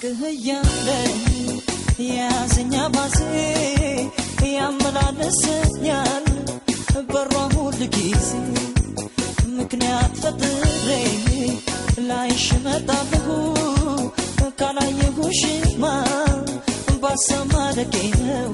አልነግህ እያለ የያዘኛ ባሴ ያመላለሰኛል በሯ ሁል ጊዜ ምክንያት ፈጥሬ ላይሽ መጣለሁ ካላየሁሽማ ባሰማ ደቄ ነው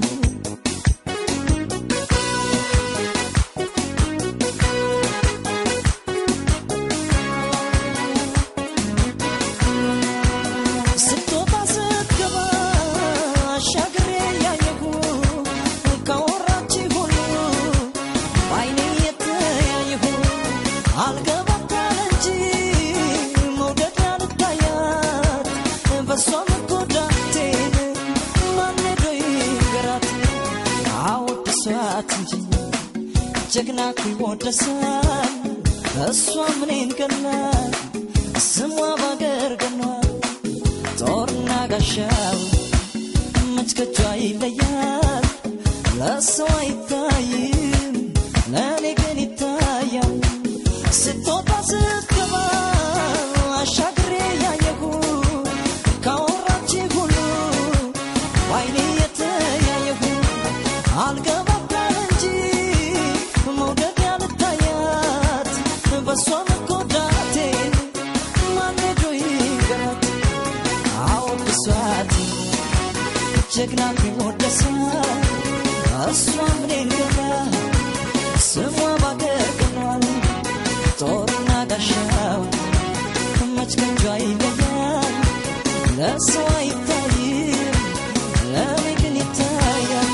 ስትወጣ ስትገባ አሻግሬ ያየሁ ካወራች ሁሉ በዓይኔ የተያየሁ አልገባታል እንጂ መውደድ ያልታያት በሷ መጎዳቴን ማን ሄዶ ይንገራት? አወድሷት እንጂ ጀግና እኮ ይወደሳል። እሷ ምኔን ገላት ስሟ ባገር ገኗል ጦርና ጋሻው መች ከጇ ይለያል ለሰው አይታይም ለእኔ ግን ይታያል ስትወጣ ስትገባ አሻግሬ ያየሁ ካወራች ሁሉ በዓይኔ የተያየሁ አልገባታል እንጂ መውደድ ያልታያት በእሷ መጎዳቴን ማን ሄዶ ይንገራት? አወድሷት ጀግና ቢወደሳል እሷ ምኔን ገላ ስሟ ባገር ገኗል ጦርና ጋሻው መች ከእጇ ይለያል ለሰው አይታይም ለእኔ ግን ይታያል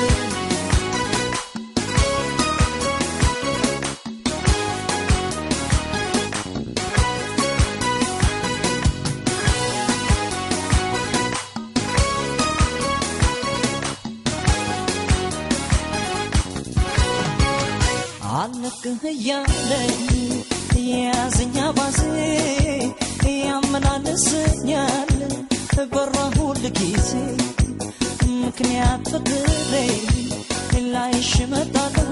አለቅህ እያለኝ የያዘኛ ባዜ ያመላለሰኛል በሯ ሁል ጊዜ ምክንያት ፈጥሬ ላይሽ እመጣለሁ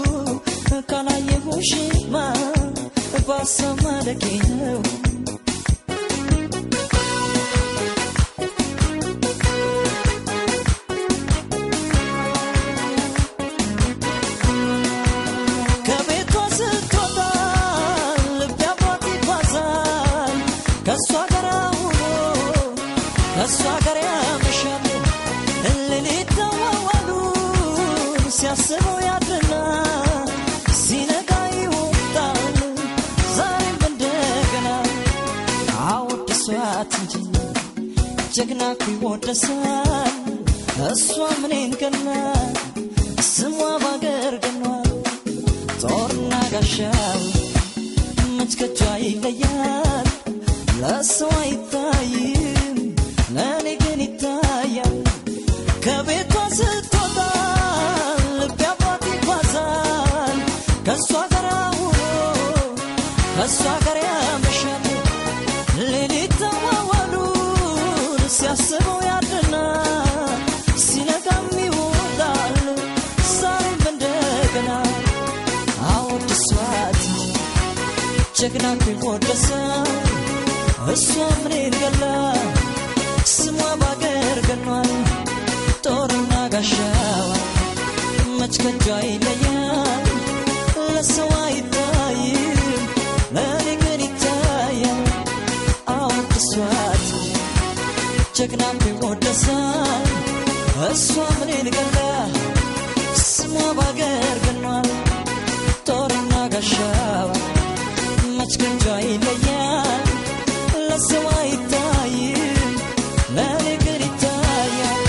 ካላየሁሽማ ባሰማ ደጌ ነው ከቤቷ ስትወጣ ልቤ አብሯት ይጓዛል ከእሷ ጋር ውሎ ከእሷ ጋር ያመሻል ሌሊት ተዋዋሉን ሲያስበው ያድርና ሲነጋ ይወጣል ዛሬም እንደገና አወድሷት እንጂ ጀግና እኮ ይወደሳል እሷ ምኔን ገና ስሟ ባገር ገኗል ጦርና ጋሻው መች ከጇ ይለያል ለሰው አይታይም ለእኔ ግን ይታያል ከቤቷ ስትወጣ ልቤ አብሯት ይጓዛል ከእሷ ጋር ውሎ ከእሷ ጋር ያመሻል ሌሊት ተዋዋሉን ሲያስበው ያድርና ሲነጋም ይወጣል ዛሬም እንደገና አወድሷት ጀግና እኮ ይወደሳል እሷ ምኔን ገላ ስሟ ባገር ገኗል ጦርና ጋሻዋ መች ከጇ ይለያል ለሰው አይታይም ለእኔ ግን ይታያል አወድሷት ጀግና እኮ ይወደሳል እሷ ምኔን ገላ ስሟ ባገር ገኗል ጦርና ጋሻዋ መች ከእጇ ይለያል ለሰው አይታይም ለእኔ ግን ይታያል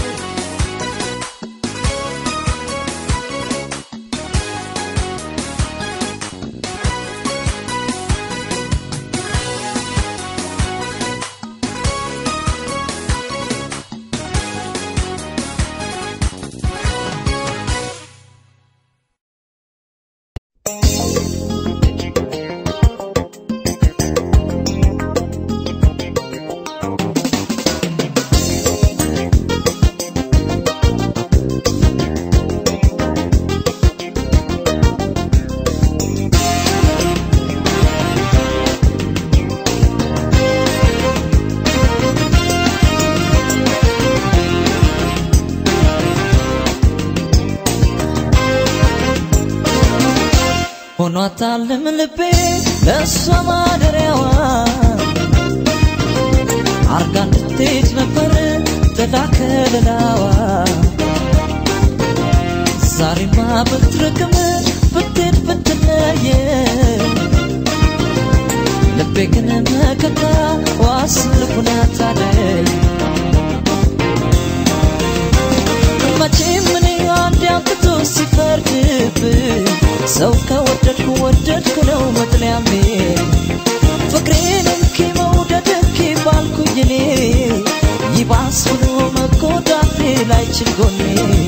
ሆኗታልም ልቤ ለእሷ ማደሪያዋ አርጋ እንድትሄድ ነበር ጥላ ከለላዋ ዛሬማ ብትርቅም ብትሄድ ብትለየ ልቤ ግን መከታ ዋስ ልቡናት አለኝ መቼም እኔ አንድ አምጥቶ ሲፈርድብኝ ሰው ከወደድኩ ወደድኩ ነው መጥለያሜ ፍቅሬን እንኪ መውደድ እንኪ ባልኩኝ እኔ ይባስ ብሎ መጎዳቴ ላይችል ጎኔ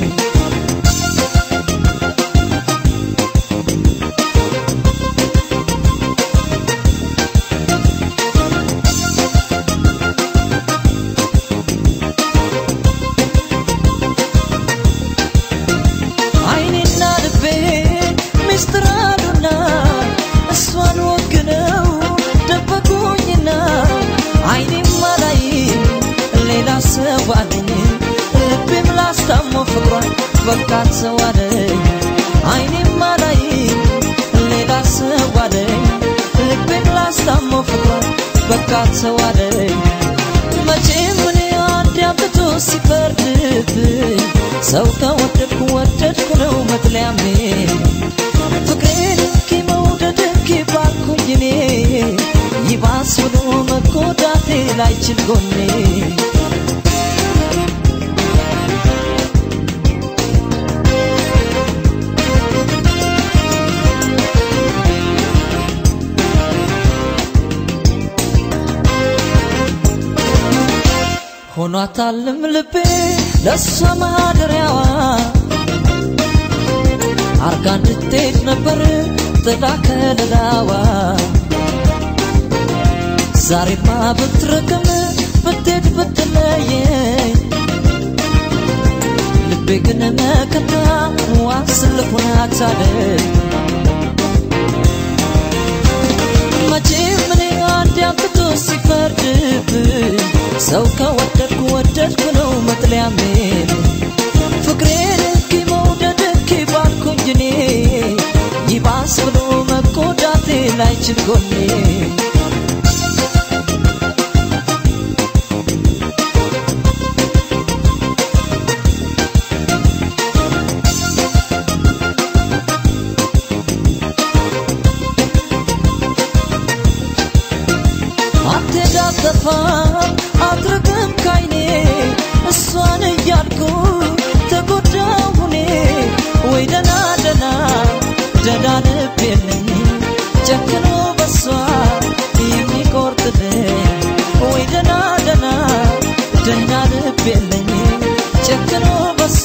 አይኔና ልቤ ሚስጥር አሉና እሷን ወግነው ደበቁኝና አይኔም አላይ ሌላ ሰው አለኝ ልቤም ላስታመው ፍቅሯን በቃት ሰው አለኝ አይኔም አላይ ሌላ ሰው አለኝ ልቤም ላስታመው ፍቅሯን በቃት ሰው አለኝ መቼም እኔ አንድ አምጥቶ ሲፈርድብኝ ሰው ከወደድኩ ወደድኩ ነው መጥለያሜ ፍቅሬን እንኪ መውደድ እንኪ ባልኩኝ እኔ ይባስ ብሎ መጎዳቴ ላይችል ጎኔ ሆኗታልም ልቤ ለእሷ ማደሪያዋ አርጋ እንድትሄድ ነበር ጥላ ከለላዋ ዛሬማ ብትርቅም ብትሄድ ብትለየኝ ልቤ ግን መከታ ዋስ ልሆናት አለኝ መቼም እኔ አንድ አምጥቶ ሲፈርድብኝ ሰው ከወደድኩ ወደድኩ ነው መጥለያሜ ፍቅሬን እንኪ መውደድ እንኪ ባልኩኝ እኔ ይባስ ብሎ መጎዳቴ ላይችል ጎኔ አትሄድ አትጠፋም አትርቅም ካይኔ እሷን እያልኩ ተጎዳሁ እኔ ወይ ደና ደና ደና ልብ የለኝ ጨክኖ በሷ የሚቆርጥልኝ ወይ ደና ደና ደና ልብ የለኝ ጨክኖ በሷ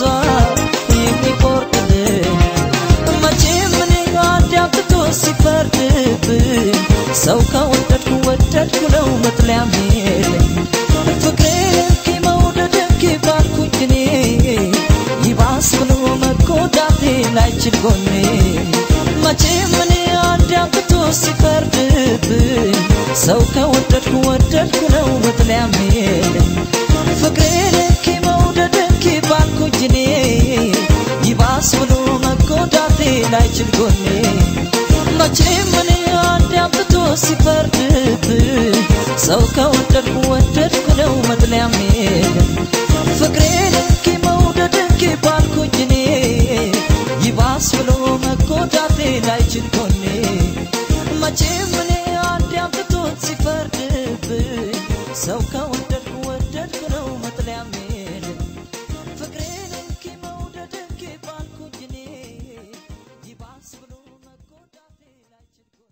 የሚቆርጥልኝ መቼም እኔ አንድ አምጥቶ ሲፈርድብኝ ሰው ከወደድኩ ወደድኩ ነው መጥለያም የለኝ ፍቅሬን እንኪ መውደድ እንኪ ባልኩኝ እኔ ይባስ ብሎ መጎዳቴ ላይችል ጎኔ መቼም እኔ አንድ አምጥቶ ሲፈርድብኝ ሰው ከወደድኩ ወደድኩ ነው መጥለያም የለኝ ፍቅሬን እንኪ መውደድ እንኪ ባልኩኝ እኔ ይባስ ብሎ መጎዳቴ ላይችል ጎኔ መቼም እኔ አንድ አምጥቶ ሲፈርድብኝ ሰው ከወደድኩ ወደድኩ ነው መጥለያም የለም ፍቅሬን እንኪ መውደድ እንኪ ባልኩኝ እኔ ይባስ ብሎ መጎዳቴ ላይችል ጎኔ መቼም እኔ አንድ አምጥቶ ሲፈርድብኝ ሰው ከወደድኩ ወደድኩ ነው መጥለያም የለም ፍቅሬን እንኪ መውደድ እንኪ ባልኩኝ እኔ ይባስ ብሎ መጎዳቴ ላይችል ጎኔ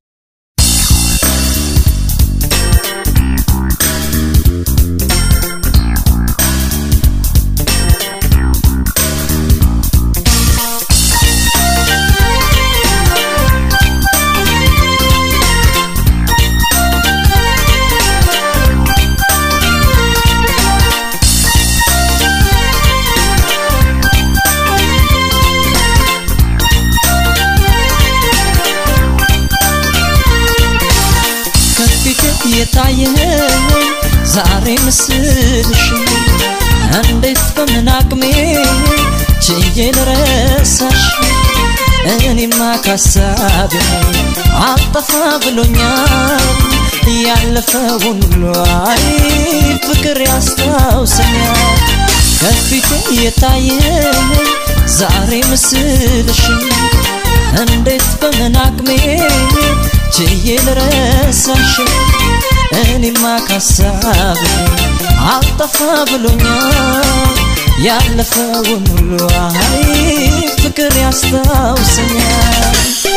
ከፊት የታየኝ ዛሬ ምስልሽ እንዴት በምን አቅሜ ችዬ ልረሳሽ እኔማ ካሳቤ አልጠፋ ብሎኛል ያለፈውን ሁሉ አይ ፍቅር ያስታውሰኛል ከፊቴ የታየኝ ዛሬ ምስልሽ እንዴት በምን አቅሜ ችዬ ልረሳሽ እኔማ ካሳቤ አልጠፋ ብሎኛል ያለፈውን ሁሉ አይ ፍቅር ያስታውሰኛል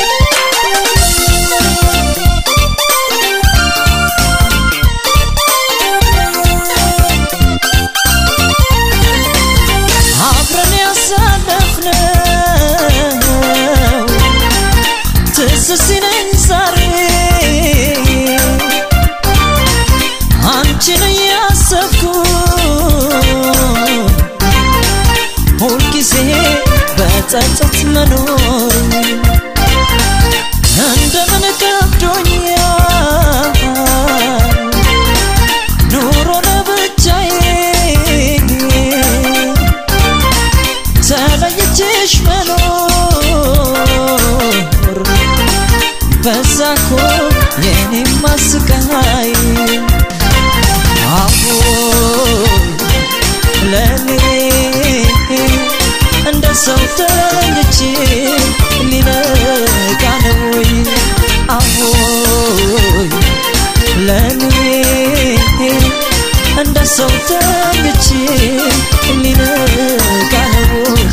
አብረን ያሳለፍነው ትዝ ሲለኝ ዛሬ አንቺን እያሰብኩ ሁልጊዜ በጸጸት መኖር እንደምን ከብዶኛል ኑሮ ለብቻዬ ተለይቼሽ መኖር በዛ እኮ የኔማ ስቃይ አሁን ለኔ እንደ ሰው ተኝቼ ሊነጋ ነው ወይ አሁን ለኔ እንደ ሰው ተኝቼ ሊነጋ ነው ወይ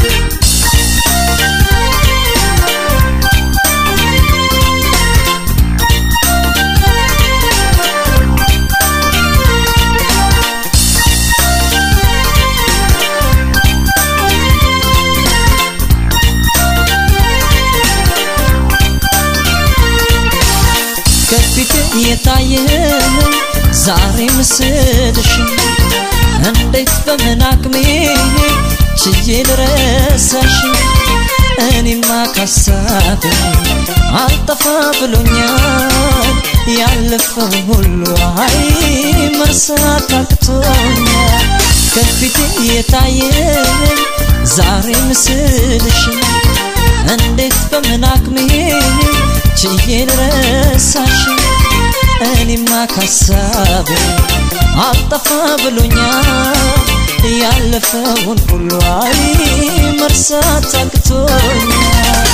ከፊት የታየ ዛሬ ምስልሽ እንዴት በምን አቅሜ ችዬ ልረሳሽ እኔማ ካሳቤ አልጠፋ ብሎኛል ያለፈው ሁሉ አይ መርሳት አቅቶኛል ከፊት የታየ ዛሬ ምስልሽ እንዴት በምን አቅሜ ችዬ ልረሳሽ እኔማ ካሳቤ አልጠፋ ብሎኛል ያለፈውን ሁሉ አይ መርሳት አቅቶኛል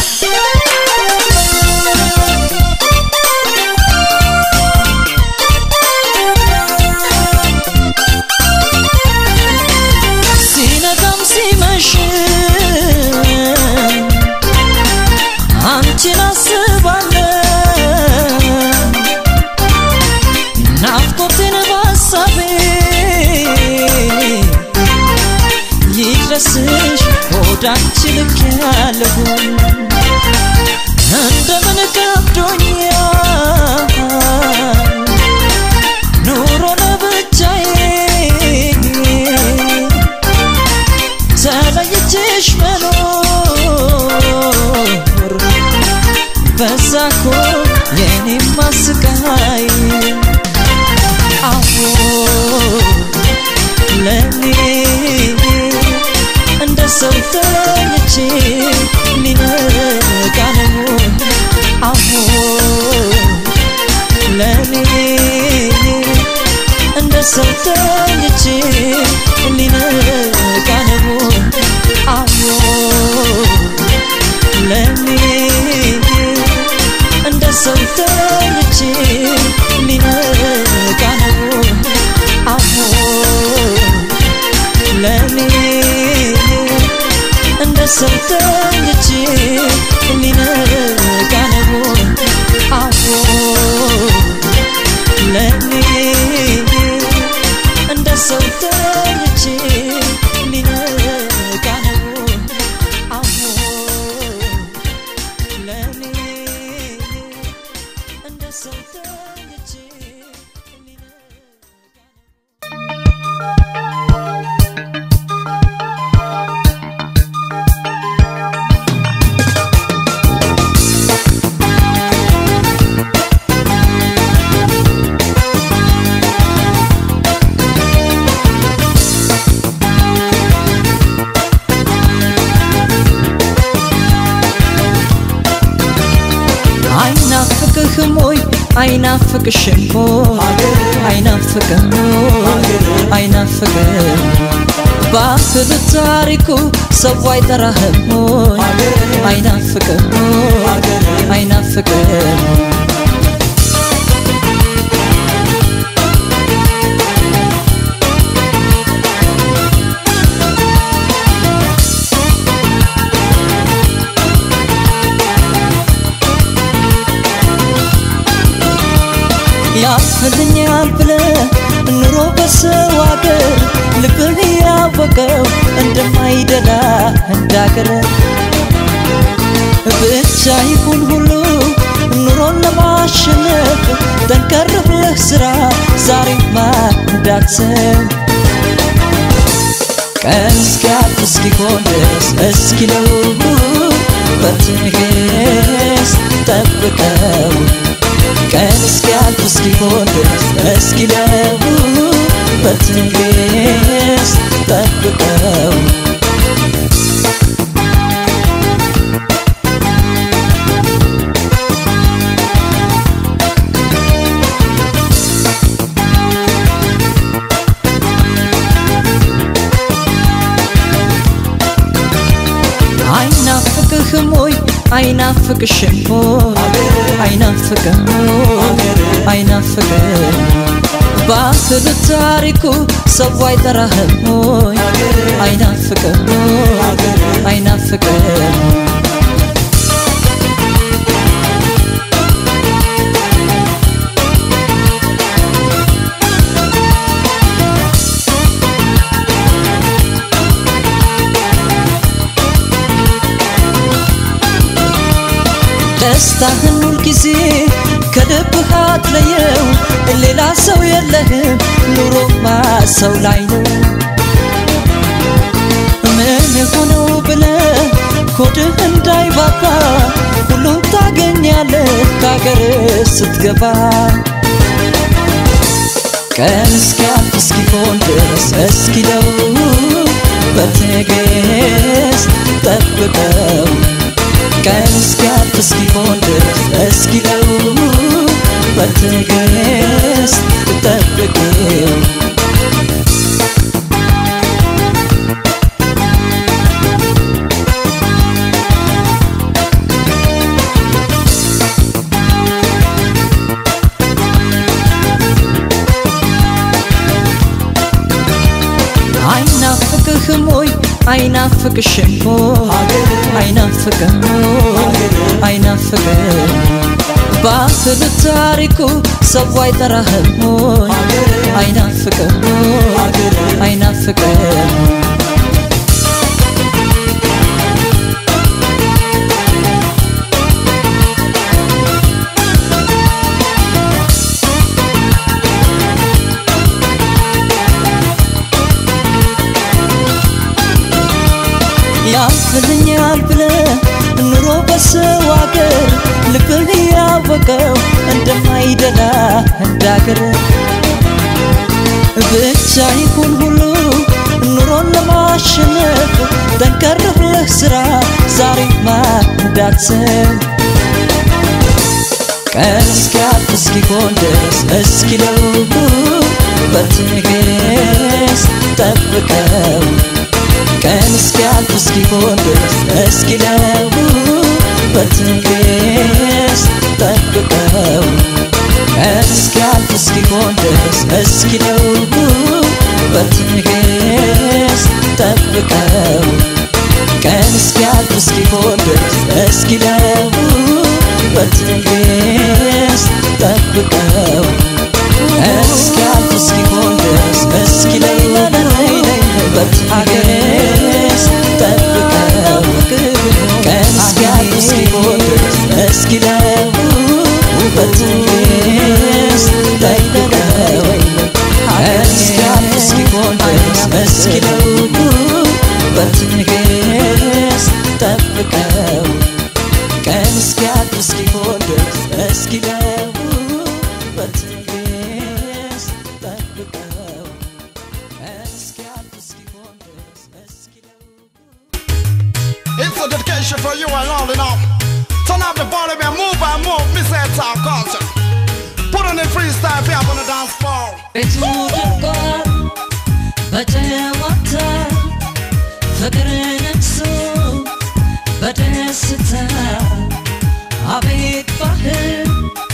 ሲነጋም ሲመሽም አንቺን አስባለሁ ናፍቆቴን ባሳቤ ይድረስሽ ወዳንቺ ልክ ያለሁ እንደምን ከብዶኛል ኑሮ ለብቻዬ ተለይቼሽ መኖር በዛ እኮ የኔማ ስቃይ አሁን ለኔ እንደ ሰው ተኝቼ ሊነጋ ነው አሁን ለኔ እንደ ሰው ተኝቼ ሊነጋ ነው አሁን ለኔ እንደ ሰው ተኝቼ ሊነጋ ነው አሁን ለኔ እንደ ሰው ተኝቼ ሊነጋ ነው አሁን ለኔ እንደ ሰው ተኝቼ ሊነጋ ነው አሁን ለኔ እንደ ሰው ተኝቼ ሊነጋ ነው አይናፍቅሽም አይናፍቅም አይናፍቅም ባህል ታሪኩ ሰው አይጠራህም አይናፍቅም አይናፍቅም ያፍልኛል ብለ ኑሮ በሰው አገር ልብህ ያወቀው እንደማይደላ እንዳገር ብቻ ይሁን ሁሉ ኑሮን ለማሸነፍ ጠንከር ብለህ ስራ ዛሬማ እንዳትሰብ ቀን እስኪያልፍ እስኪሆን ድረስ እስኪለው በትዕግስት ጠብቀው ቀን እስኪያልፍ እስኪሆን ድረስ እስኪለው በትዕግስት ጠብቀው አይናፍቅህም ወይ አይናፍቅሽም ወይ አይናፍቅም አይናፍቅም ባህል ታሪኩ ሰው አይጠራህም ወይ አይናፍቅም አይናፍቅም ደስታህን ሁል ጊዜ ከልብህ አትለየው ሌላ ሰው የለህም ኑሮማ ሰው ላይ ነው ምን ሆነው ብለ ኮድህ እንዳይባባ ሁሉም ታገኛለህ ከአገር ስትገባ ቀን እስኪያልፍ እስኪሆን ድረስ እስኪለው በትዕግስት ጠብቀው ቀን እስኪያልፍ እስኪሆን ድረስ እስኪለው በትዕግስት ጠብቀው አይናፍቅህም ወይ አይናፍቅሽም አይናፍቅም አይናፍቅም ባህል ታሪኩ ሰው አይጠራህም አይናፍቅም አይናፍቅም ያፍልኛል ብለ ኑሮ በሰው አገር ልብህ ያወቀው እንደማይደላ እንዳገር ብቻ ይሁን ሁሉ ኑሮን ለማሸነፍ ጠንከር ብለህ ስራ ዛሬማ እንዳትሰብ ቀን እስኪያልፍ እስኪሆን ድረስ እስኪለው በትዕግስት ጠብቀው ቀን እስኪያልፍ እስኪሆን ድረስ እስኪለው በትዕግስት ጠብቀው ቀን እስኪያልፍ እስኪሆን ድረስ እስኪለው በትዕግስት ጠብቀው ቀን እስኪያልፍ እስኪሆን ድረስ እስኪለው በትዕግስት ጠብቀው ቀን እስኪያልፍ እስኪሆን ድረስ እስኪለው በትዕግስት ጠብቀው ቀን እስኪያልፍ እስኪሆን ድረስ እስኪለው በትዕግስት ጠብቀው ቀን እስኪያልፍ እስኪሆን ድረስ እስኪለው በትዕግስት ጠብቀው ቀን እስኪያልፍ እስኪሆን ድረስ እስኪለው በትዕግስት ጠብቀው ቀን እስኪያልፍ እስኪሆን ድረስ እስኪለው It's a dedication for you and all in all. Turn up the volume and move and move, Miss Talk Culture. Put on the freestyle, if you up on the dance floor. ቤቱ ደርቋል በጨዋታ ፍቅር ነግሶ በደስታ አቤት ባህል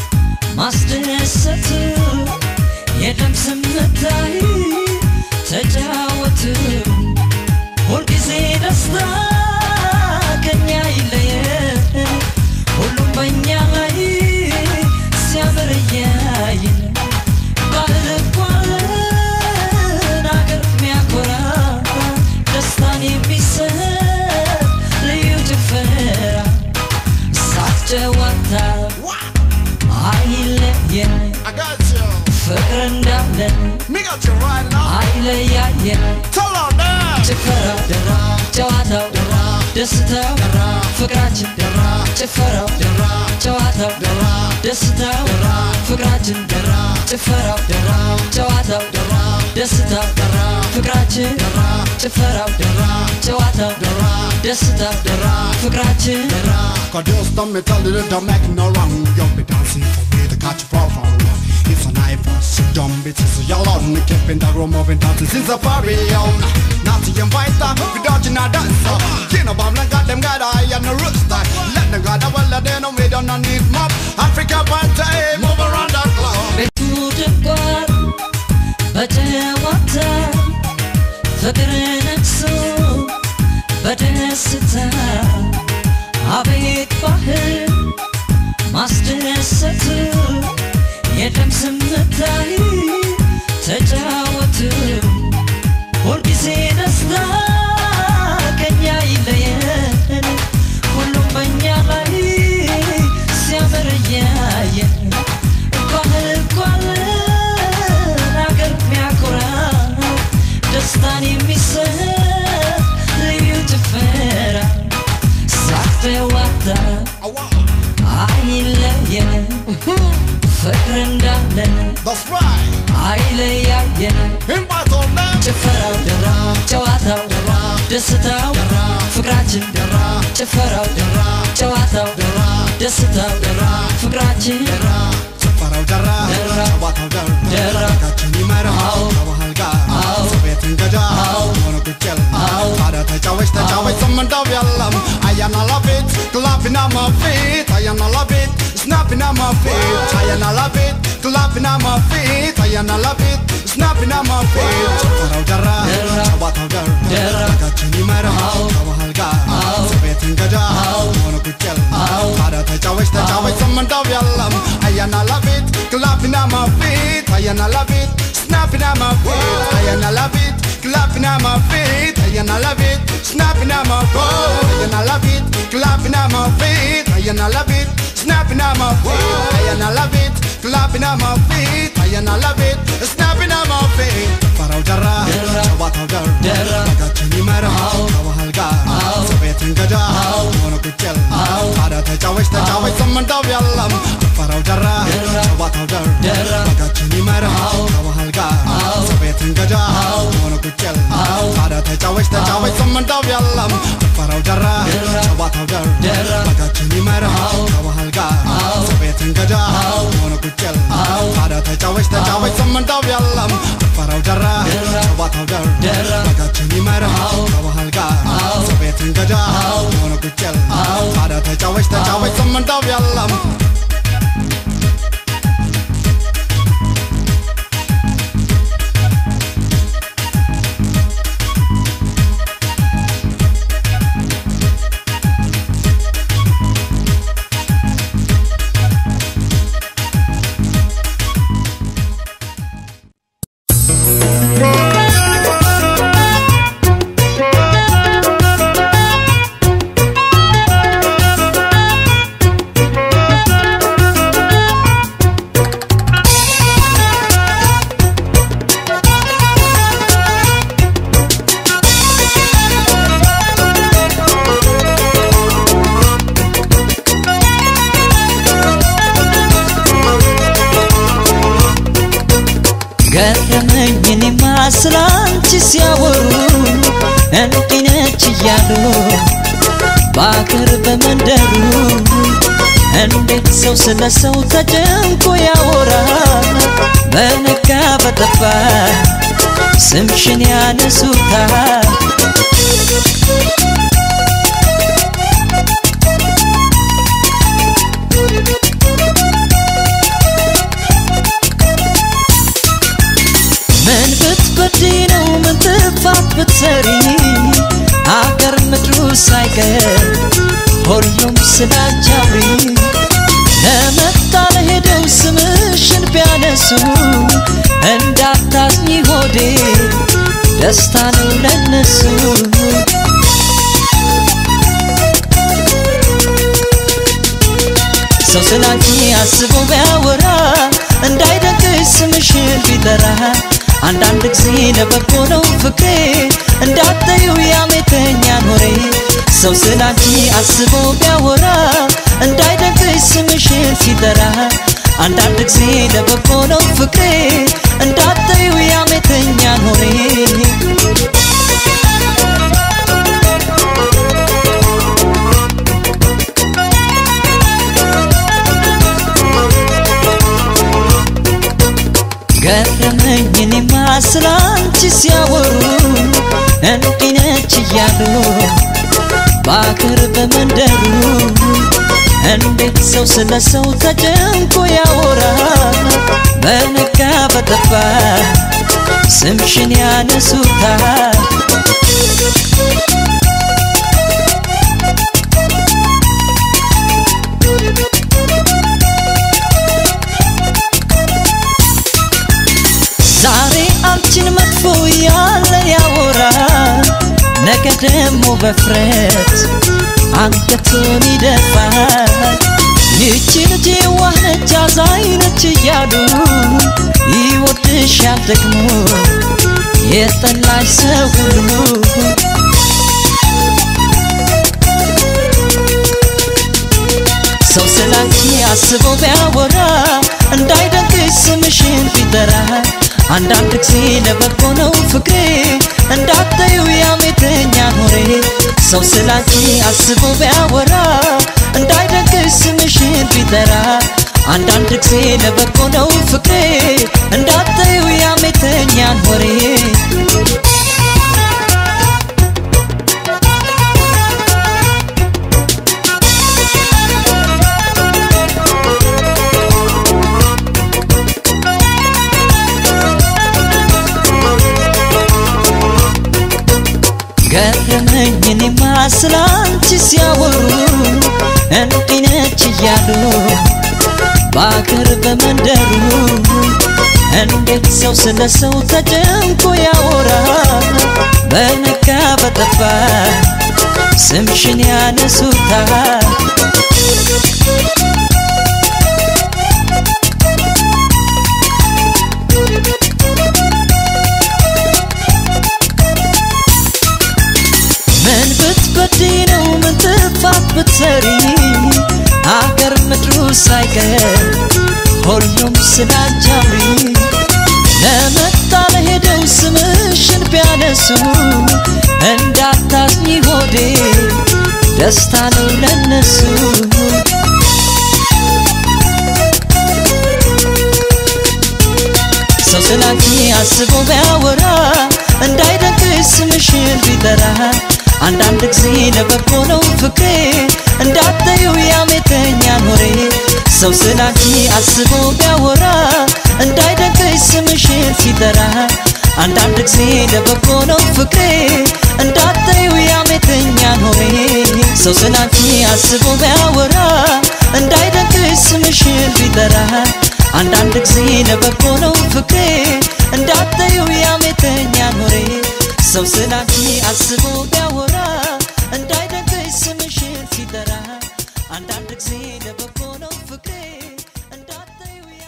ማስደሰቱ የደም ስምታይ ተጫወቱ ሁልጊዜ ደስታ ከኛ ይለየን ሁሉም በእኛ ላይ ሲያምር እያየን ባህል እንኳን አገር የሚያኮራ ደስታን የሚሰጥ ልዩ ጭፈራ ሳቅ ጨዋታ አይለየን I got you. ፍቅር እንዳለን Me got you right now. አይለያየን Tell her that. ጭፈራው ደራ ጨዋታው ደራ ደስታው ደራ ፍቅራችን ደራ ጭፈራው ደራ ጨዋታው ደራ ደስታው ደራ ፍቅራችን ደራ ጭፈራው ደራ ጨዋታው ደራ ደስታው ደራ ፍቅራችን ደራ ጭፈራው ደራ ጨዋታው ደራ ደስታው ደራ ፍቅራችን ደራ Cause just don't me tell you that I'm making no wrong. You'll be dancing for me to catch you from far away. It's a night for sit down bitches. Y'all on the keeping the room moving dancing since the party on. Not to invite them, we don't you not dance. You know, I'm like got them got eye and the rooster. Let them got the well, they know we don't need mop. Africa party, move around the clock. ቤቱ ደርቋል በጨዋታ ፍቅር ነግሶ በደስታ አቤት ባህል ማስደሰቱ የደም ስምታይ ተጫወቱ ሁልጊዜ ደስታ ከኛ ይለየን ሁሉም በእኛ ላይ ሲያምር እያየን ባህል እንኳን አገር የሚያኮራ ደስታን የሚሰጥ ልዩ ጭፈራ ሳቅ ጨዋታ አይለየን ፍቅር እንዳለን That's right. አይለያየን Invite all them. ጭፈራው ደራ ጨዋታው ደራ ደስታው ደራ ፍቅራችን ደራ ጭፈራው ደራ ጨዋታው ደራ ደስታው ደራ ፍቅራችን ደራ ጭፈራው ደራ ደራ ጨዋታው ደራ ደራ ቃችን ይመራ አዎ ከባህል ጋር አዎ ቤት እንገዳ አዎ ሆነ ቁጭል አዎ ታዲያ ተጫወች ተጫወች ስምንዳው ያለም አያና ላቤት ክላፕና ማፌት አያና ላቤት ስናፕና ማፌት አያና ላቤት ክላፕና ማፌት አያና ላቤት ስናፕና ማፌት ጭፈራው ደራ ደራ ጨዋታው ደራ ደራ ቃችን ይመራ አዎ ከባህል ጋር አዎ ቤት እንገዳ አዎ ሆነ ቁጭል አዎ ታዲያ ተጫወች ተጫወች ስምንዳው ያለም አያና ላቤት ክላፕና ማፌት አያና ላቤት snapping at my feet, I and I love it, clapping at my feet, I and I love it, snapping at my feet, I and I love it, clapping at my feet, I and I love it, snapping at my feet, I and I love it, clapping at my feet, I and I love it, snapping at my feet. ፈራው ጀራ ደራ ጨዋታው ደራ ደራ ነጋችን ይመራ አዎ ከባህል ጋር አዎ ቤት እንገዳ አዎ ሆነ ቁጭል አዎ ታዲያ ተጫወች ተጫወች ስምንታው ያለም ፈራው ጀራ ደራ ጨዋታው ደራ ደራ ነጋችን ይመራ አዎ ከባህል ጋር አዎ ቤት እንገዳ አዎ ሆነ ቁጭል አዎ ታዲያ ተጫወች ተጫወች ስምንታው ያለም ፈራው ጀራ ደራ ጨዋታው ደራ ደራ ነጋችን ይመራ አዎ ከባህል ጋር አዎ ቤት እንገዳ አዎ ሆነ ቁጭል አዎ ታዲያ ተጫወች ተጫወች ስምንታው ያለም ፈራው ጀራ ደራ ጨዋታው ደራ ደራ ነጋችን ይመራ አዎ ከባህል ጋር አዎ ቤት እንገዳ አዎ ሆነ ቁጭል አዎ ታዲያ ተጫወች ተጫወች ስምንታው ያለም ገረመኝ እኔማ ስላንቺ ሲያወሩ እንዲህ ነች እያሉ በአገር በመንደሩ እንዴት ሰው ስለ ሰው ተጨንቆ ያወራል በነጋ በጠባ ስምሽን ያነሱታል ምን ብትበዲ ነው ምን ጥፋት ብትሰሪ አገር ምድሩ ሳይቀር ሁሉም ስላንቻውሪ ለመጣ ለሄደው ስምሽን ቢያነሱ እንዳታዝኝ ሆዴ ደስታ ነው ለነሱ ሰው ስላንቺ አስቦ ቢያወራ እንዳይደግስ ስምሽን ቢጠራ አንዳንድ ጊዜ ለበጎ ነው ፍቅሬ እንዳታዩ ያሜተኛን ወሬ ሰው ስላንቺ አስቦ ቢያወራ እንዳይደግስ ስምሽን ሲጠራ አንዳንድ ጊዜ ለበጎ ነው ፍቅሬ እንዳታዩ ያሜተኛን ወሬ ገረመኝ እኔማ ስላንቺ ሲያወሩ እንዲህ ነች እያሉ በአገር በመንደሩ እንዴት ሰው ስለ ሰው ተጨንቆ ያወራል በነጋ በጠባ ስምሽን ያነሱታል ዛሬ አንቺን መጥፎ ያለ ያወራል ነገ ደግሞ በፍረት አንገቱን ይደፋል ይቺ ልጅ ዋህነች አዛኝ ነች እያሉ ይወድሻል ደግሞ የጠላሽ ሰው ሁሉ ሰው ስላንቺ አስቦ ቢያወራ እንዳይደግስ ስምሽን ቢጠራ አንዳንድ ጊዜ ለበጎ ነው ፍቅሬ እንዳታዩ ያሜተኛን ወሬ ሰው ስላንቺ አስቦ ቢያወራ እንዳይደግስ ስምሽን ቢጠራ አንዳንድ ጊዜ ለበጎ ነው ፍቅሬ እንዳታዩ ያሜተኛን ወሬ ገረመኝ እኔማ ስላንቺ ሲያወሩ እንዲህ ነች እያሉ በአገር በመንደሩ እንዴት ሰው ስለ ሰው ተጨንቆ ያወራል በነጋ በጠባ ስምሽን ያነሱታል ምን ብትበዲ ነው ምን ጥፋት ብትሰሪ አገር ምድሩ ሳይቀር ሁሉም ስላንቻውሪ ለመጣ ለሄደው ስምሽን ቢያነሱ እንዳታዝኝ ሆዴ ደስታ ነው ለነሱ ሰው ስላንቺ አስቦ ቢያወራ እንዳይደግስ ስምሽን ቢጠራ አንዳንድ ጊዜ ለበጎ ነው ፍቅሬ እንዳታዩ ያሜተኛን ወሬ ሰው ስላንቺ አስቦ ቢያወራ እንዳይደግስ ስምሽን ሲጠራ አንዳንድ ጊዜ ለበጎ ነው ፍቅሬ እንዳታዩ ያሜተኛን ወሬ ሰው ስላንቺ አስቦ ቢያወራ እንዳይደግስ ስምሽን ቢጠራ አንዳንድ ጊዜ ለበጎ ነው ፍቅሬ እንዳታዩ ያሜተኛን ወሬ ሰው ስላንቺ አስቦ ቢያወራ እንዳይደግስ ስምሽን ሲጠራ አንዳንድ ጊዜ ለበጎ ነው ፍቅሬ እንዳታዩ ያ-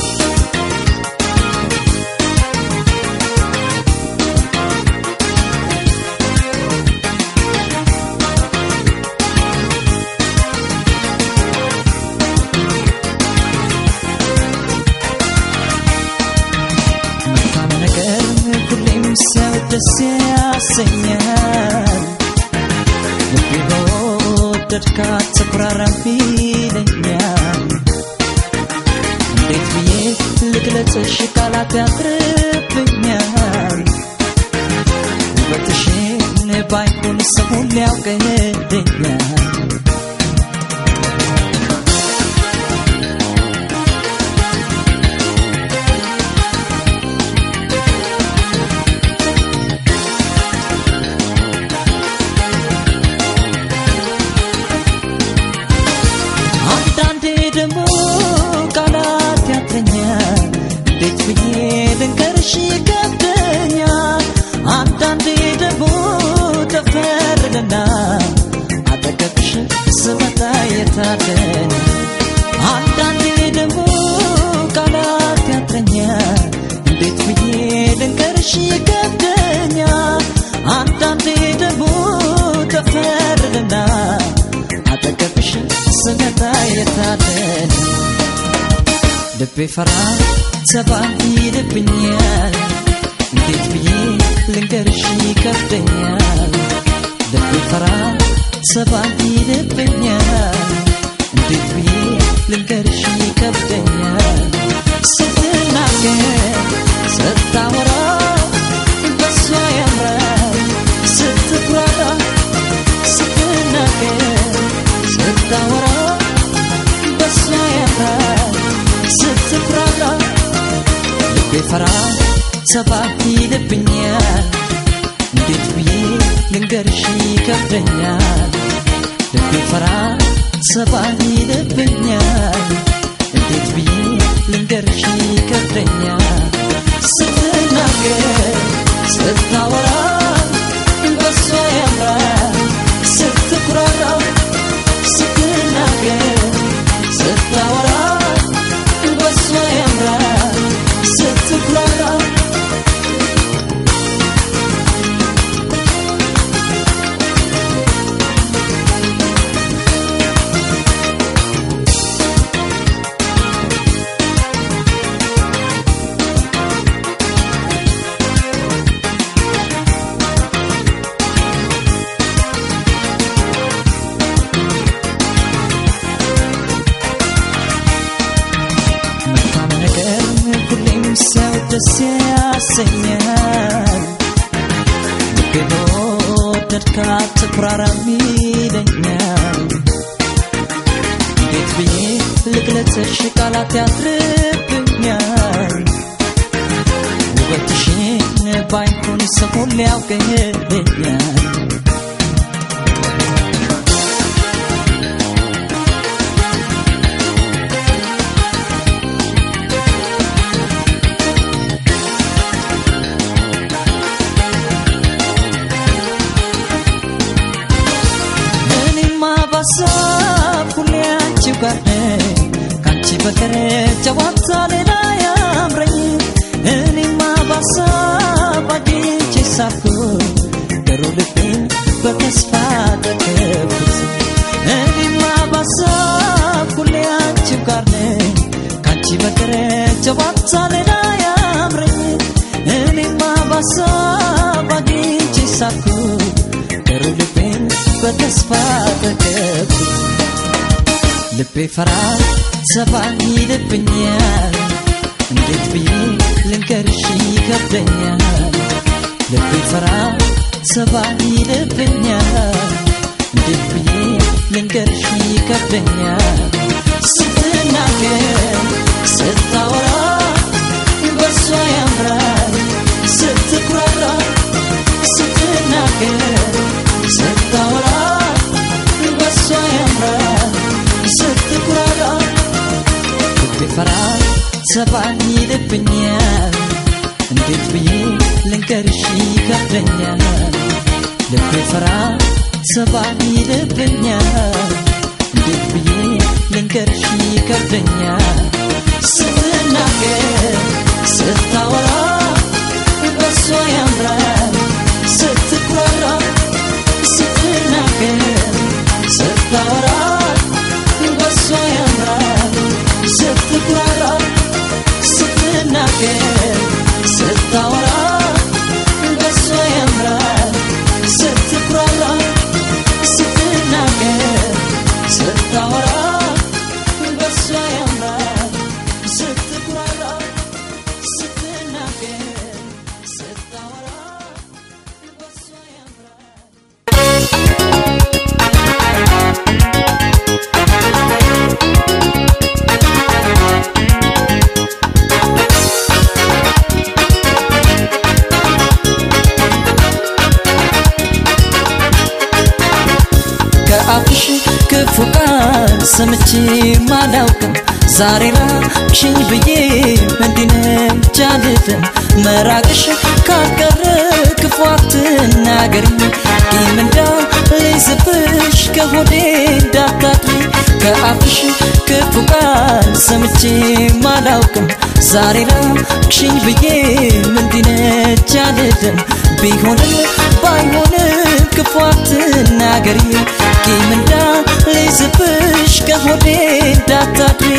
መልካም ነገር ሁሌም ሰው ደስ ያሰኛል ልቤ ከወደድካት ትኩራራም ይለኛል እንዴት ብዬ ልግለጽሽ ቃላት ያጥርብኛል ውበትሽን ባይሆን ሰው ሊያውቅልኛል አንዳንዴ ደግሞ ቃላት ያጥረኛል እንዴት ብዬ ልንገርሽ ይከብደኛል አንዳንዴ ደግሞ ተፈርልና አጠገብሽ ስመጣ የታደን አንዳንዴ ደግሞ ቃላት ያጥረኛል እንዴት ብዬ ልንገርሽ ይከብደኛል አንዳንዴ ደግሞ ተፈርልና አጠገብሽ ስመጣ የታደን ልቤ ፈራ ሰባ ይልብኛል እንዴት ብዬ ልንገርሽ ይከብደኛል ልቤ ፈራ ሰባ ይልብኛል እንዴት ብዬ ልንገርሽ ይከብደኛል ስትናገር ስታወራ በሷ ያምራል ስትኩራራ ስትናገር ስታወራ በሷ ያምራል ስትኩራራ ልቤ ፈራ ሰባ ይልብኛል እንዴት ብዬ ልንገርሽ ይከብደኛል ልቤ ፈራ ሰባ ይልብኛል እንዴት ብዬ ልንገርሽ ይከብደኛል ስትናገር ስታወራ በሷ ያምራል ስትኩራራ ስትናገር ስታወራ በሷ ያምራል ስትኩራራ መልካም ነገር ሁሌም ሰው ደስ ያሰኛል ልቤ በወደድካት ትኩራራም ይለኛል እንዴት ብዬ ልግለጽሽ ቃላት ያጥርብኛል ውበትሽን ባይሆን ሰው ሊያውቅልኛል እኔማ ባሳብ ሁሌ አንቺው ጋር ነኝ ከአንቺ በቀር ጨዋታ ሌላ ያምረኝ እኔማ ባሳብ አግኝቼ ሳብኩት ገሩ ልቤን በተስፋ ጠገብኩት እኔማ ባሳብ ሁሌ አንቺው ጋር ነኝ ከአንቺ በቀር ጨዋታ ሌላ ያምረኝ እኔማ ባሳብ አግኝቼ ሳብኩት ገሩ ልቤን በተስፋ ጠገብኩት ልቤ ፈራ ሰባ ይልብኛል እንዴት ብዬ ልንገርሽ ይከብደኛል ልቤ ፈራ ሰባ ይልብኛል እንዴት ብዬ ልንገርሽ ይከብደኛል ስትናገር ስታወራ በሷ ያምራል ስትኩራራ ስትናገር ስታወራ በሷ ያምራል ስትኩራራ ልቤ ፈራ ሰባ ይልብኛል እንዴት ብዬ ልንገርሽ ይከብደኛል ልቤ ፈራ ሰባ ይልብኛል እንዴት ብዬ ልንገርሽ ይከብደኛል ስትናገር ስታወራ በሷ ያምራል ስትኩራራ ስትናገር ስታወራ በሷ ያምራል ስትኩራራ ስትናገር ስታወራ በሷ ያምራል ስትኩራራ ስትናገር ሰምቼ ማላውቅም ዛሬ ራቅሽኝ ብዬ እንዲነች አልልም መራቅሽ ካልቀረ ክፉ አትናገሪ ቂም እንዳልይዝብሽ ከሆዴ እንዳታድሪ ከአፍሽ ክፉ ቃል ሰምቼ ማላውቅም ዛሬ ራቅሽኝ ብዬ እንዲነች አልልም ቢሆንም ባይሆንም ክፉ አትናገሪ ቂም እንዳልይዝብሽ ከሆዴ እንዳታድሪ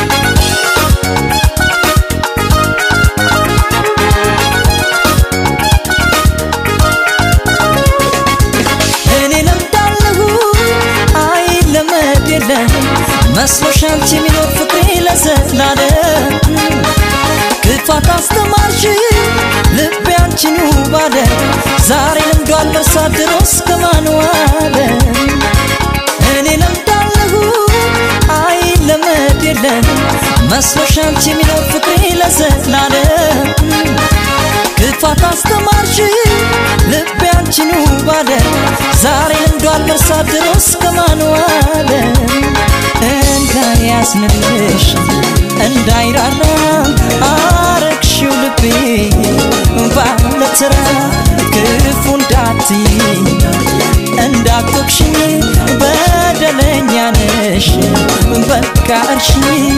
እኔ ለምዳለሁ አይ ለመድ የለም መስሎሽ አንቺ የሚኖር ፍቅሬ ለዘላለም ክፋት አስተማርሽ ልቤ አንቺኑ ባለ ዛሬ ለምዷል መርሳት ድሮስ ከማንዋለ እኔ ለምዳለሁ አይ ለመድ የለም መስሎሽ አንቺ የሚኖር ፍቅሬ ለዘላለም ክፋት አስተማርሽ ልቤ አንቺኑ ባለ ዛሬ ለምዷል መርሳት ድሮስ ከማንዋለ እንዳያዝንልሽ እንዳይራራ አረግሽው ልቤ ባለትራ ክፉ እንዳትይ እንዳትወቅሽኝ በደለኛ ነሽ በቃ እርሽኝ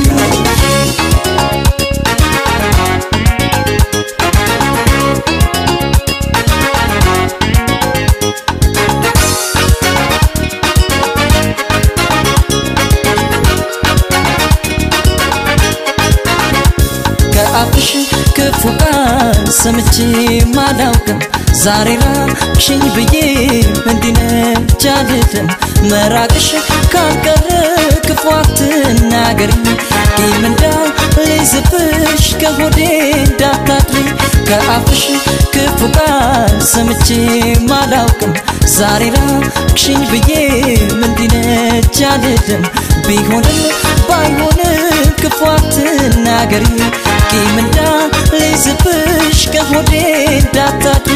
ከአፍሽ ክፉ ቃል ሰምቼ ማላውቅም ዛሬ ራቅሽኝ ብዬ እንዲነች አልልም መራቅሽ ካልቀረ ክፉ አትናገሪ ቂም እንዳልይዝብሽ ከሆዴ እንዳታድሪ ከአፍሽ ክፉ ቃል ሰምቼ ማላውቅም ዛሬ ራቅሽኝ ብዬ እንዲነች አልልም ቢሆንም ባይሆንም ክፉ አትናገሪ ቂም እንዳልይዝብሽ ከሆዴ እንዳታድሪ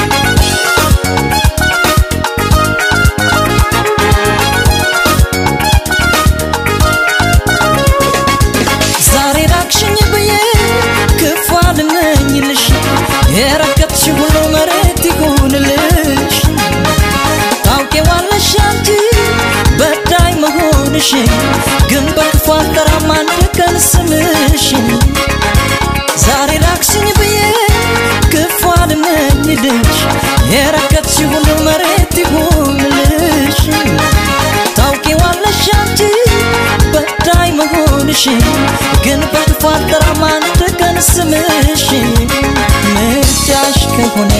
ዛሬ ራቅሽኝ ብዬ ክፉ አልመኝልሽ የረገጥሽ ሁሉ መሬት ይሁንልሽ ታውቂዋለሽ አንቺ በዳይ መሆንሽ ግን በክፉ አልጠራም አንድ ቀን ስምሽን ዛሬ ራቅሽኝ ብዬ ክፉ አልመኝልሽ የረገጥሽ ሁሉ መሬት ይሁንልሽ ታውቂዋለሽ አንቺ በዳይ መሆንሽ ግን በክፉ አልጠራም አንድ ቀን ስምሽ ምርጫሽ ከሆነ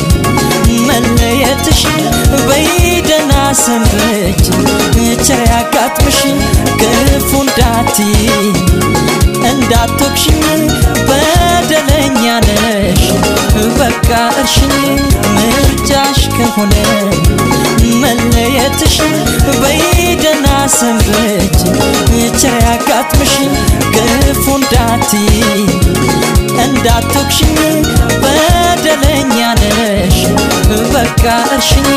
መለየትሽ በይደና ሰንበች ቸር ያጋጥምሽ ክፉ እንዳትይ እንዳትወቅሽኝ በደለኛ ነሽ በቃ እርሽኝ ምርጫሽ ከሆነ መለየትሽ በይደና ሰንበች ቸር ያጋጥምሽ ክፉ እንዳትይ እንዳትወቅሽኝ በደለኛ ነሽ በቃ እርሽኝ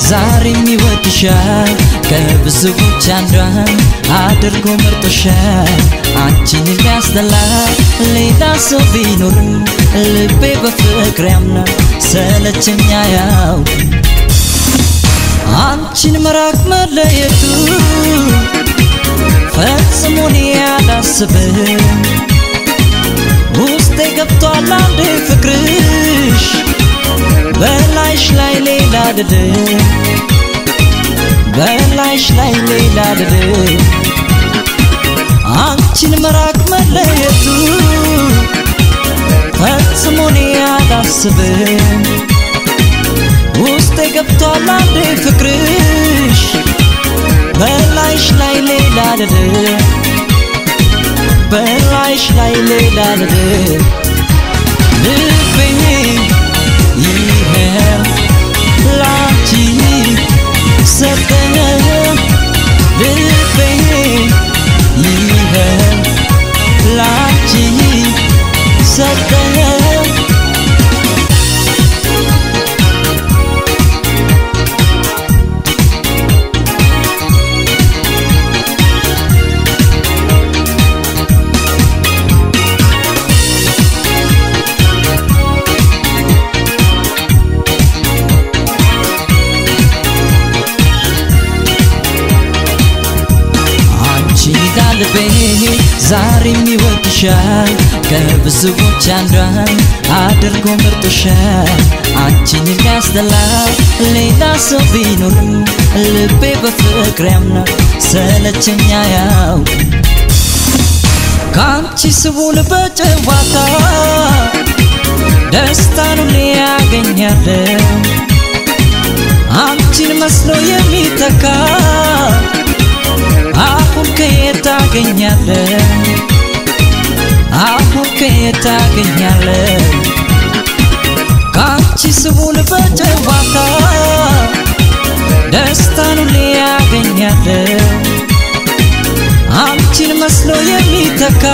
ዛሬም ይወድሻል ከብዙዎች አንዷን አድርጎ መርጦሻል አንቺን የሚያስጠላ ሌላ ሰው ቢኖርም ልቤ በፍቅር ያምናል ሰለቸኛ ያው አንቺን መራቅ መለየቱ ፈጽሞ እኔ አላስብም ውስጤ ገብቷል አንዴ ፍቅርሽ በላይሽ ላይ ሌላ ድድ በላይሽ ላይ ሌላ ድድ አንቺን መራቅ መለየቱ ፈጽሞ እኔ አላስብም ውስጤ ገብቷል አንዴ ፍቅርሽ በላይሽ ላይ ሌላ ድድ በላይሽ ላይ ሌላ ድድ ልቤ ይኸው ላንቺ ሰጠ ልቤ ይኸው ላንቺ ሰጠ ልቤ ዛሬም ይወድሻል ከብዙዎች አንዷን አድርጎ መርጦሻል አንቺን የሚያስጠላ ሌላ ሰው ቢኖርም ልቤ በፍቅር ያምናል ሰለቸኛ ያው ከአንቺ ስቡን በጨዋታ ደስታን ሁሌ ያገኛለሁ አንቺን መስሎ የሚተካ አሁን ከየት ታገኛለህ? አሁን ከየት ታገኛለህ? ከአንቺ ስቡን በጨዋታ ደስታን ሁሌ ያገኛለህ አንቺን መስሎ የሚተካ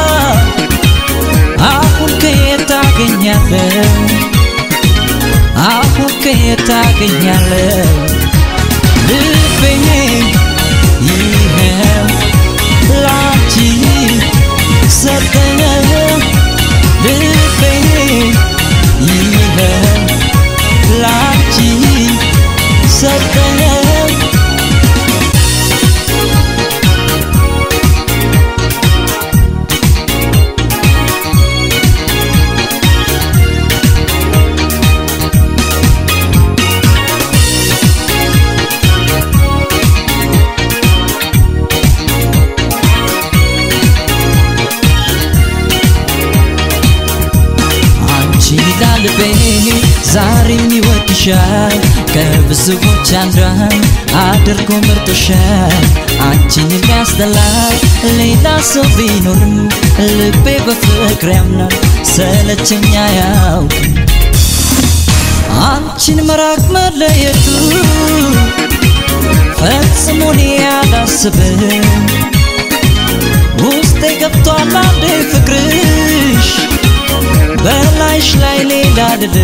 አሁን ከየት ታገኛለህ? አሁን ከየት ታገኛለህ? ልቤ ይኸው ላንቺ ሰጠኝ ልቤ ይኸው ላንቺ ሰጠኝ ልቤ ዛሬም ይወድሻል ከብዙዎች አንዷን አድርጎ መርጦሻል አንቺን የሚያስጠላ ሌላ ሰው ቢኖርም ልቤ በፍቅር ያምናል ሰለቸኛ ያው አንቺን መራቅ መለየቱ ፈጽሞ እኔ አላስብም ውስጤ ገብቷል አንዴ ፍቅርሽ በላይሽ ላይ ሌላ ድድ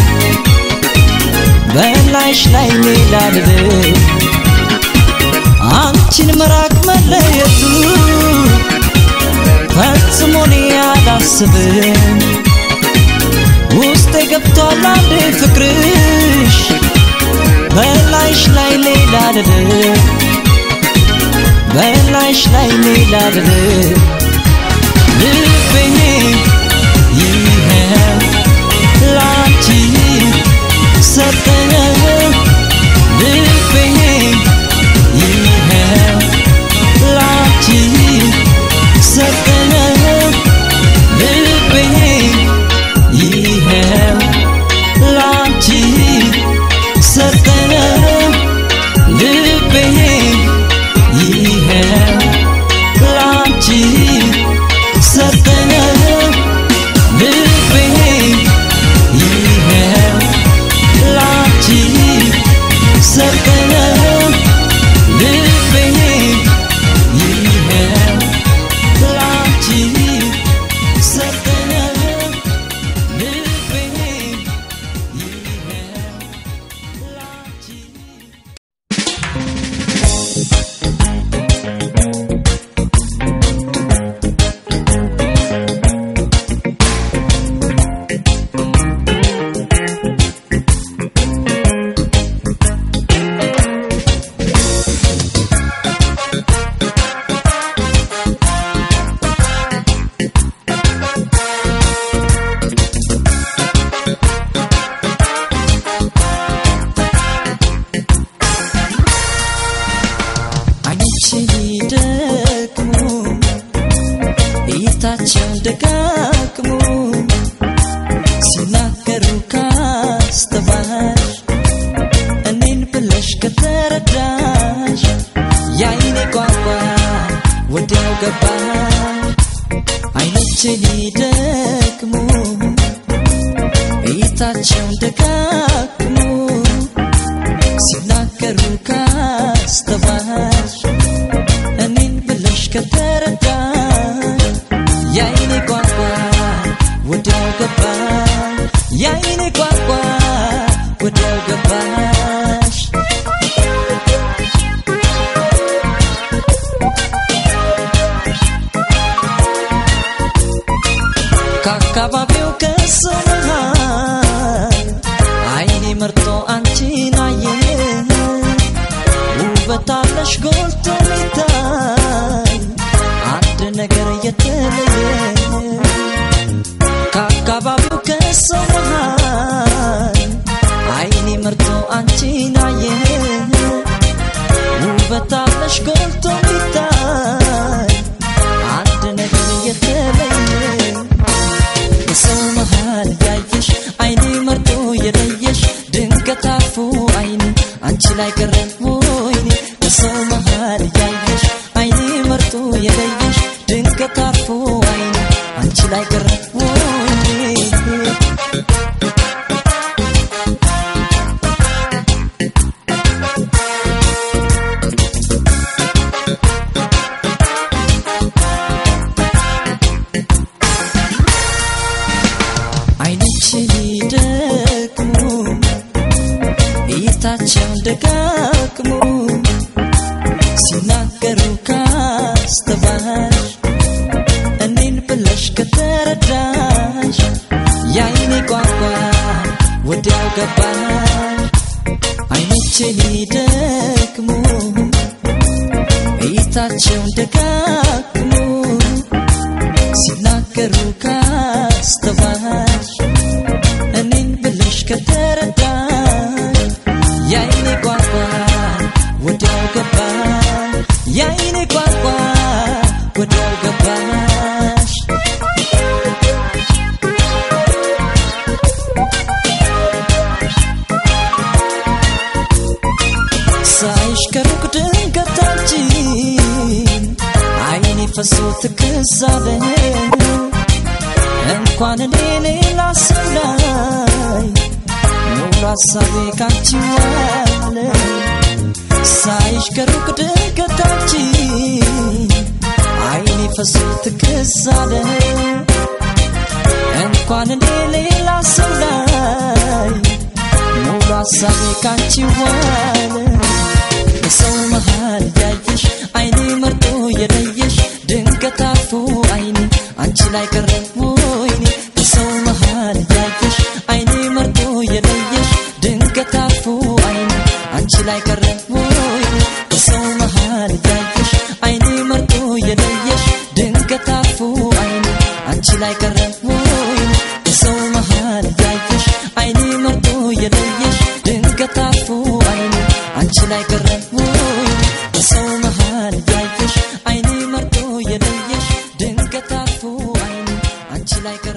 በላይሽ ላይ ሌላ ድድ አንቺን መራቅ መለየቱ ፈጽሞ እኔ አላስብም ውስጤ ገብቷል አንዴ ፍቅርሽ በላይሽ ላይ ሌላ ድድ በላይሽ ላይ ሌላ ድድ ልቤ ይኸው ላንቺ ሰጠኝ ልቤ ይኸው ላንቺ ሰጠኝ ልቤ ይኸው ላንቺ ሰጠኝ ልቤ ይኸው ላንቺ ሰጠኝ ልቤ ይኸው ላንቺ ገባኝ አይኖቼ ሊደክሙ እይታቸውን ደጋግሙ ሲናገሩ ካስተዋልሽ እኔን ብለሽ ከተረዳሽ የአይኔ ቋንቋ ወዲያው ገባኝ የአይኔ ቋንቋ ወዲያው ገባሽ ከአካባቢው ከሰው መሃል አይኔ መርጦ አንቺን አየ ውበት አለሽ ጎልቶ ሚታይ አንድ ነገር የተለየ ከአካባቢው ከሰው መሃል አይኔ መርጦ አንቺን አየ ውበት አለሽ ጎልቶ ሚታይ አንድ ነገር የተለየ በሰው መሃል ያየሽ አይኔ መርጦ የለየሽ ድንገት አፉ አይኔ አንቺ ላይ ቀረ ወይኔ በሰው መሃል ያየሽ አይኔ መርጦ የለየሽ ድንገት አፉ አይኔ አንቺ ላይ ቀረ ወይኔ አይኖች ሊደክሙ እይታቸውን ደጋግሙ ሲናገሩ ካስተዋልሽ እኔን ብለሽ ከተረዳሽ የአይኔ ቋንቋ ወዲያው ገባሽ አይኖቼ ሊደክሙ እይታቸውን ደጋግሙ ሲናገሩ ካስተዋልሽ እኔን ብለሽ ከተረዳሽ የአይኔ ቋንቋ ወዲያው ገባሽ የአይኔ ቋንቋ ወዲያው ገባሽ ሳይሽ ከሩቅ ድንገታችን አይኔ ፈሶ ትክዛለ እንኳን እኔ ሌላ ሰው ላይ ሙሉ ሀሳቤ ካንቺ ዋለ ሳይሽ ከሩቅ ድንገታችን አይኔ ፈሶ ትክዛለ እንኳን እኔ ሌላ ሰው ላይ ሙሉ ሀሳቤ ካንቺ ዋለ በሰው መሃል ያየሽ አይኔ መርጦ የለየሽ ድንገት አልፎ አይኔ አንቺ ላይ ቀረ ወይኔ በሰው መሃል ያየሽ አይኔ መርጦ የለየሽ ድንገት አልፎ አይኔ አንቺ ላይ ቀረ ወይኔ በሰው መሃል ያየሽ አይኔ መርጦ የለየሽ ድንገት አልፎ አይኔ አንቺ ላይ ቀረ ወይኔ በሰው መሃል ያየሽ አይኔ መርጦ የለየሽ ድንገት አልፎ አይኔ አንቺ ላይ ቀረ ወይኔ በሰው መሃል ያየሽ አይኔ መርጦ የለየሽ ድንገት አልፎ አይኔ አንቺ ላይ ቀረ